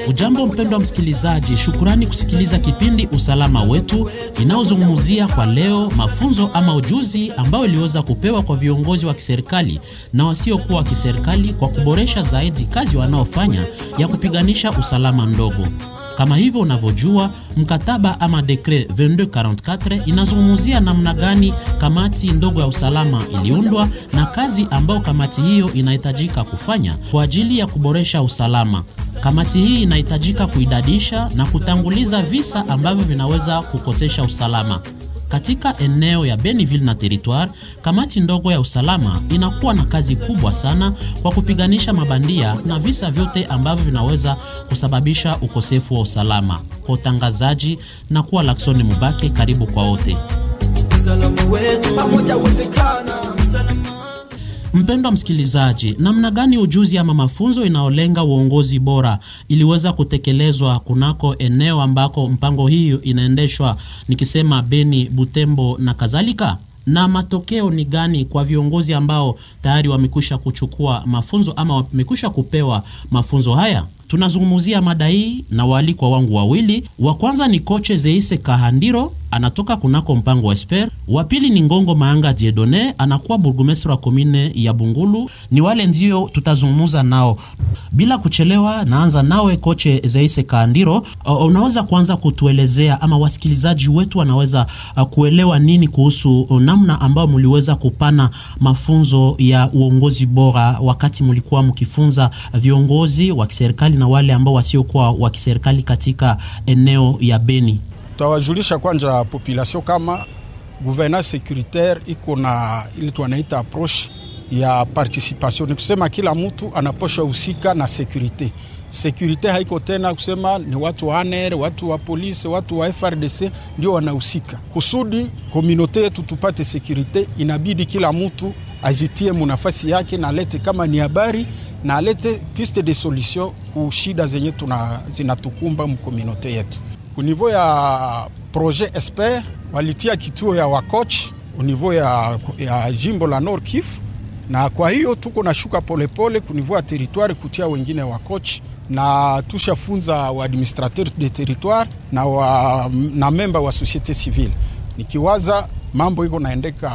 Ujambo mpendwa msikilizaji, shukurani kusikiliza kipindi Usalama Wetu inayozungumzia kwa leo mafunzo ama ujuzi ambao iliweza kupewa kwa viongozi wa kiserikali na wasiokuwa wa kiserikali kwa kuboresha zaidi kazi wanaofanya ya kupiganisha usalama ndogo. Kama hivyo unavyojua, mkataba ama dekre 2244 inazungumzia namna gani kamati ndogo ya usalama iliundwa na kazi ambayo kamati hiyo inahitajika kufanya kwa ajili ya kuboresha usalama. Kamati hii inahitajika kuidadisha na kutanguliza visa ambavyo vinaweza kukosesha usalama. Katika eneo ya Beniville na Territoire, kamati ndogo ya usalama inakuwa na kazi kubwa sana kwa kupiganisha mabandia na visa vyote ambavyo vinaweza kusababisha ukosefu wa usalama. Kwa utangazaji na kuwa Laksoni Mubake, karibu kwa wote. Mpendwa msikilizaji, namna gani ujuzi ama mafunzo inayolenga uongozi bora iliweza kutekelezwa kunako eneo ambako mpango hiyo inaendeshwa, nikisema Beni, Butembo na kadhalika, na matokeo ni gani kwa viongozi ambao tayari wamekwisha kuchukua mafunzo ama wamekwisha kupewa mafunzo haya? Tunazungumzia mada hii na waalikwa wangu wawili. Wa kwanza ni koche Zeise Kahandiro, anatoka kunako mpango wa Esper. Wa pili ni Ngongo Maanga Diedone, anakuwa burgomestre wa komine ya Bungulu. Ni wale ndio tutazungumza nao bila kuchelewa. Naanza nawe koche Zeise Kahandiro, unaweza kuanza kutuelezea ama wasikilizaji wetu wanaweza uh, kuelewa nini kuhusu namna ambayo mliweza kupana mafunzo ya uongozi bora wakati mlikuwa mkifunza viongozi wa kiserikali na wale ambao wasiokuwa wa kiserikali katika eneo ya Beni. Tutawajulisha kwanza population kama gouvernance securitaire iko na ile tuanaita approche ya participation, ni kusema kila mtu anaposha husika na securite. Securite haiko tena kusema ni watu wa ANR, watu wa polisi, watu wa FRDC ndio wanahusika. Kusudi komunote yetu tupate securite, inabidi kila mtu ajitie munafasi yake na alete kama ni habari na alete piste de solution ku shida zenye tuna zinatukumba mkomunote yetu. Kunivou ya projet Esper walitia kituo ya wakoch univou ya, ya jimbo la Nord Kivu, na kwa hiyo tuko na shuka polepole kunivou ya territoire kutia wengine wakoch na tushafunza wa administrateur de territoire na, wa, na memba wa societe civile, nikiwaza mambo iko naendeka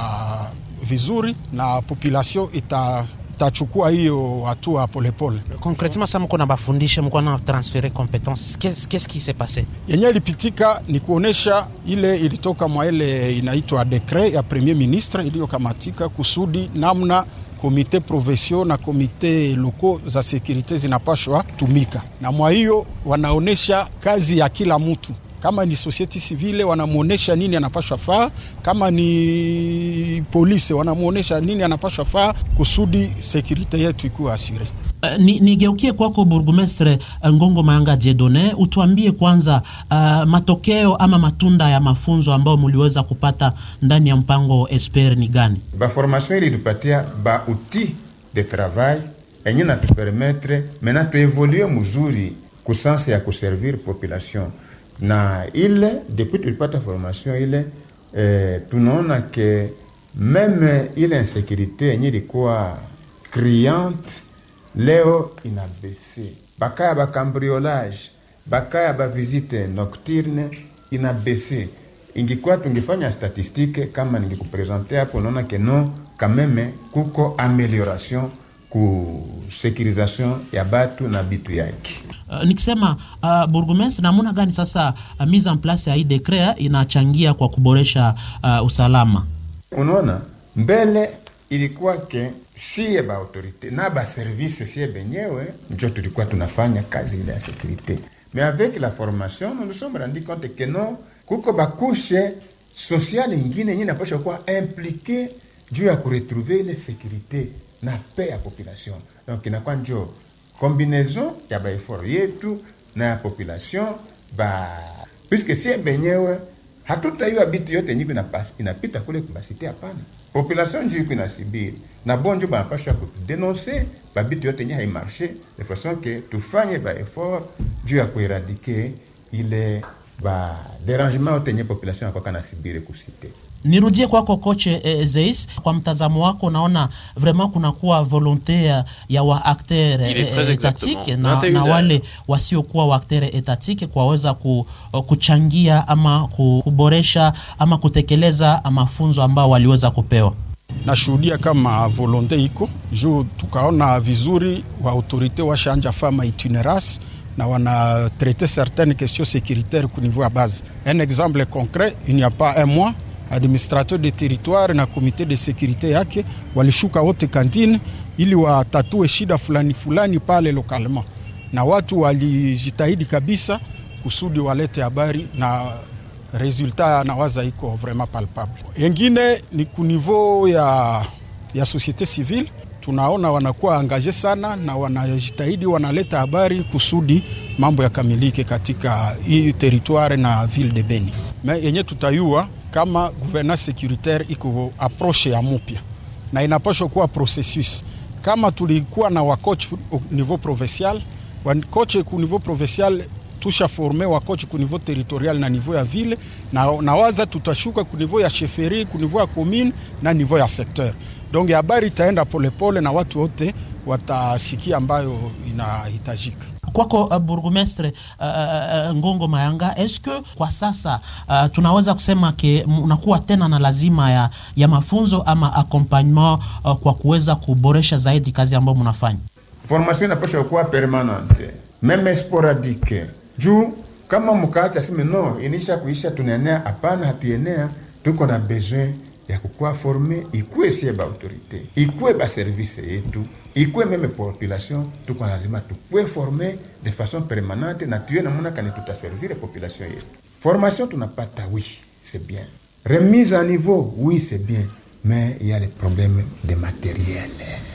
vizuri na population ita tachukua hiyo hatua polepole. Concretement sasa mko na bafundisha, mko na transfere competence, qu'est-ce qui s'est passé? Yenye ilipitika ni kuonesha ile ilitoka mwa ile inaitwa dekret ya premier ministre iliyokamatika kusudi namna komite provincial na komite loko za sekurite zinapashwa tumika, na mwa hiyo wanaonesha kazi ya kila mtu kama ni society civile wanamwonyesha nini anapashwa faa, kama ni polisi wanamwonyesha nini anapashwa faa kusudi sekurite yetu ikuwe asure. Uh, nigeukie ni kwako Burgumestre Ngongo Mayanga Jedone, utuambie kwanza uh, matokeo ama matunda ya mafunzo ambayo mliweza kupata ndani ya mpango Esper ni gani? Ba formation ili tupatia ba outil de travail enye natupermetre mena tuevolue muzuri kusansa ya kuservir population na ile depuis tulipata formation ile eh, tunaona ke meme ile insécurité yenye ilikuwa criante leo inabese, bakaya bakambriolage, bakaya bavisite nocturne inabese. Ingikuwa tungefanya statistike kama ningekupresente hapo, unaona ke no kameme kuko amelioration ku securisation ya batu na bitu yake. Uh, nikisema uh, burgomestre, namuna gani sasa uh, mise en place ya hii dekret inachangia kwa kuboresha uh, usalama? Unaona, mbele ilikuwa ke siye ba autorite na ba service siye benyewe njo tulikuwa tunafanya kazi ile ya sécurité, mais avec la formation nous nous sommes rendu compte que non, kuko bakushe sociale ingine yenye napasha kuwa impliqué juu ya kuretrouver ile sécurité na paix ya population, donc inakuwa njo combinaison ya baefort yetu na ya population ba puisque sie benyewe hatutaiwa bitu yote yenye inapita kule kubasite. Hapana, population njo iko inasibiri na bonjo banapasha kudenonse babitu yote yenye haimarshe de façon que tufanye baefort juu ya kueradike ile ba derangement yote yenye population akwaka nasibiri kusite. Nirudie kwako koche eh, Zeis, kwa mtazamo wako unaona vraiment kunakuwa volonte ya, ya waakter Il est très etatike exactement. na, na 21 wale wasiokuwa waakter etatike kwaweza ku, kuchangia ama ku- kuboresha ama kutekeleza mafunzo ambao waliweza kupewa. nashuhudia kama volonte iko juu tukaona vizuri wa autorité washanja fama itinérace na wana traité certaines questions sécuritaires ku niveau ya base un exemple concret il n'y a pas un mois administrateur de territoire na comité de sécurité yake walishuka wote kantine ili watatue shida fulani fulani pale localement na watu walijitahidi kabisa kusudi walete habari na resultat nawaza iko vraiment palpable. Yengine ni ku niveau ya, ya société civile tunaona wanakuwa angaje sana na wanajitahidi wanaleta habari kusudi mambo yakamilike katika hii territoire na ville de Beni. Me yenye tutayua kama gouvernance securitaire iko approche ya mupya na inapaswa kuwa processus kama tulikuwa na wacoach au niveau provincial wakoche ku niveau provincial tusha forme wakoche ku niveau territorial na niveau ya ville na nawaza tutashuka ku niveau ya chefferie ku niveau ya commune na niveau ya secteur donc habari itaenda polepole na watu wote watasikia ambayo inahitajika kwako uh, burgomestre uh, uh, Ngongo Mayanga, eske kwa sasa uh, tunaweza kusema ke unakuwa tena na lazima ya, ya mafunzo ama accompagnement uh, kwa kuweza kuboresha zaidi kazi ambayo mnafanya? formation inapaswa kuwa permanente meme sporadique juu kama mkaacha seme no inisha kuisha tunaenea hapana hatuenea tuko na besoin ya kukuwa forme ikuwe sie ba autorité ikuwe ba service yetu ikuwe meme population tuko lazima tukuwe forme de façon permanente na tuye namuna kani tutaservire population yetu formation tunapata oui c'est bien remise à niveau oui c'est bien mais il y a les problèmes de matériel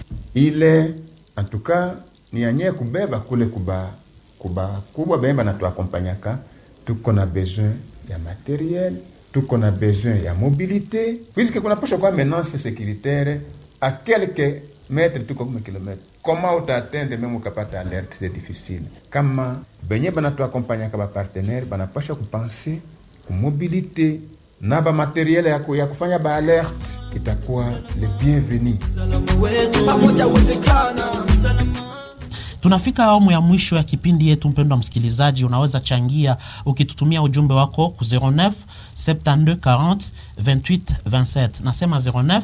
ile en tout cas ni yanye kubeba kule kuba kuba kubwa benye banatuakompanyaka tuko na besoin ya materiel tuko na besoin ya mobilité puisque kunapasha kuwa menace sécuritaire à quelques mètres tuko kuma kilomètre comment utaatende meme ukapata alerte c'est difficile kama benye banatuakompanyaka bapartenaire banapasha kupense kumobilité na bamateriele ya, ku- ya kufanya baalerte itakuwa le bienvenu Tunafika awamu ya mwisho ya kipindi yetu. Mpendwa msikilizaji, unaweza changia ukitutumia ujumbe wako ku 09 72 40 28 27. Nasema 09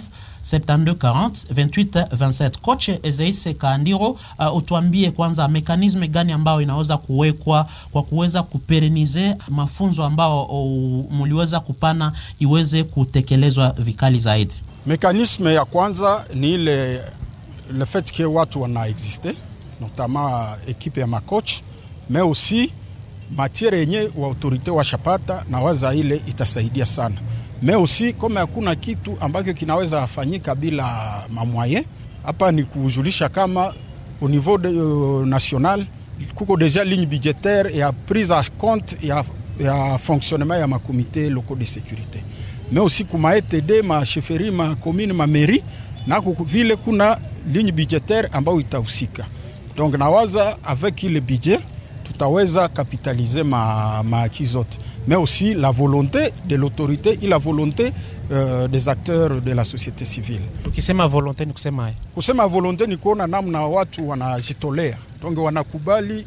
72 40 28 27. Koche Ezeise Kaandiro, uh, utuambie kwanza mekanisme gani ambayo inaweza kuwekwa kwa kuweza kuperenize mafunzo ambao uh, muliweza kupana iweze kutekelezwa vikali zaidi. Mekanisme ya kwanza ni ile le fait que watu wana existe notamment ekipe ya macoach mais aussi matiere yenye wa autorite washapata na waza ile itasaidia sana mais aussi kama hakuna kitu ambacho kinaweza fanyika bila mamwaye hapa ni kujulisha kama au niveau de, uh, national kuko deja ligne budgétaire ya prise en compte ya, ya fonctionnement ya makomite locaux de sécurité mais aussi kuma ETD ma chefferie ma commune ma mairie nako vile kuna ligne budgétaire ambayo itahusika donc nawaza avec ile budget tutaweza kapitaliser ma, ma acquis zote mais aussi la volonté de l'autorité et la volonté euh, des acteurs de la société civile Tukisema volonte ni kusema kusema volonte ni kuona namna watu wanajitolea donc wanakubali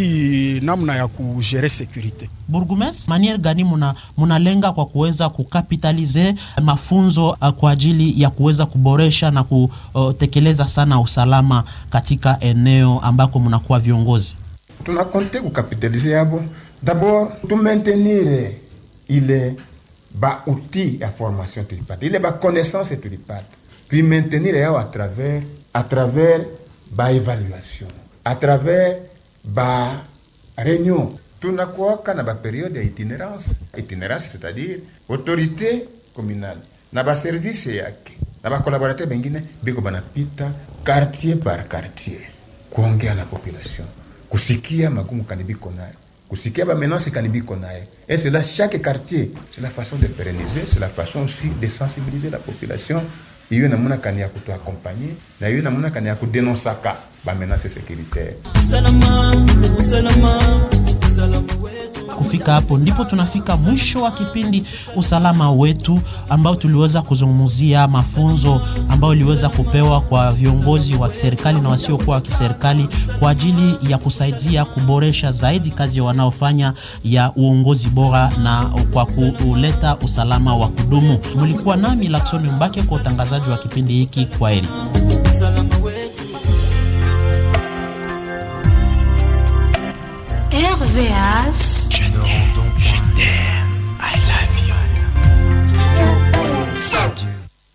hii namna ya kugere securite Burgumes, maniere gani muna munalenga kwa kuweza kukapitalize mafunzo uh, kwa ajili ya kuweza kuboresha na kutekeleza sana usalama katika eneo ambako munakuwa viongozi? tunakonte kukapitalize yabo d'abord tumaintenir ile ba outil ya formation tulipata ile ba connaissance tulipata tuimaintenir yao à travers à travers ba évaluation à travers ba réunion tunakuwaka na ba période ya itinérance itinérance c'est-à-dire autorité communale na ba service yake na ba collaborateur bengine biko banapita quartier par quartier kuongea na population kusikia magumu kanibiko nayo kusikia bamenance kanibiko nayo et c'est là chaque quartier c'est la façon de pérenniser c'est la façon aussi de sensibiliser la population iyo namuna kani ya kutuakompanye na iyo namuna kani ya kudenosaka bamenance sécuritaire Kufikia kufika hapo, ndipo tunafika mwisho wa kipindi usalama wetu, ambao tuliweza kuzungumzia mafunzo ambayo iliweza kupewa kwa viongozi wa kiserikali na wasiokuwa wa kiserikali kwa ajili ya kusaidia kuboresha zaidi kazi wanaofanya ya uongozi bora na kwa kuleta usalama wa kudumu. Mlikuwa nami Laksoni Mbake kwa utangazaji wa kipindi hiki. Kwa heri.